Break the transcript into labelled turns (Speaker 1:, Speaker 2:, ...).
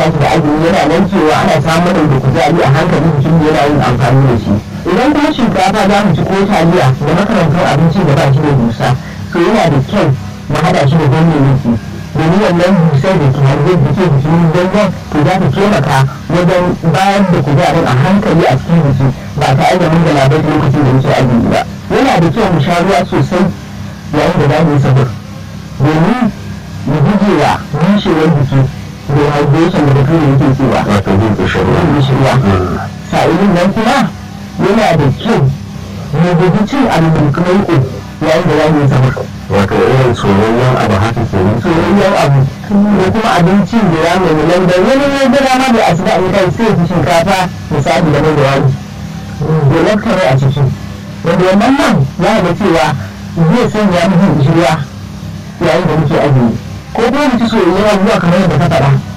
Speaker 1: tashi da azumi yana nan cewa ana samun da kuzari a hankali jikin da yana yin amfani da shi idan kuma shinkafa za mu ci ko taliya da makarantar abinci da ba shi da dusa to yana da kyau mu haɗa shi da ganyayyaki domin wannan dusar da ke harbe da ke jikin ganyen to za ta taimaka wajen bayar da kuzarin a hankali a cikin jiki ba tare da mun galabai lokacin da muke azumi ba yana da kyau mu sha ruwa sosai yayin da za mu yi sahur domin mu guje wa bushewar jiki dehydration da bature yake cewa
Speaker 2: wato bin ƙishirwa
Speaker 1: yin bushirwa sa'ilin nan kuma yana da kyau mu guji cin abu mai kuma yi yayin da za mu yi sahur
Speaker 2: wato irin soyayyen abu haka ke nan
Speaker 1: soyayyen abu ko kuma abincin da ya mai nan da wani ne da dama da asuba in kai sai ki shinkafa misali da mai da wani da lakkare a ciki wanda wannan man za ga cewa zai sanya mu jin shirya yayin da muke azumi ko kuma mu ci soyayyen abubuwa kamar yadda ka faɗa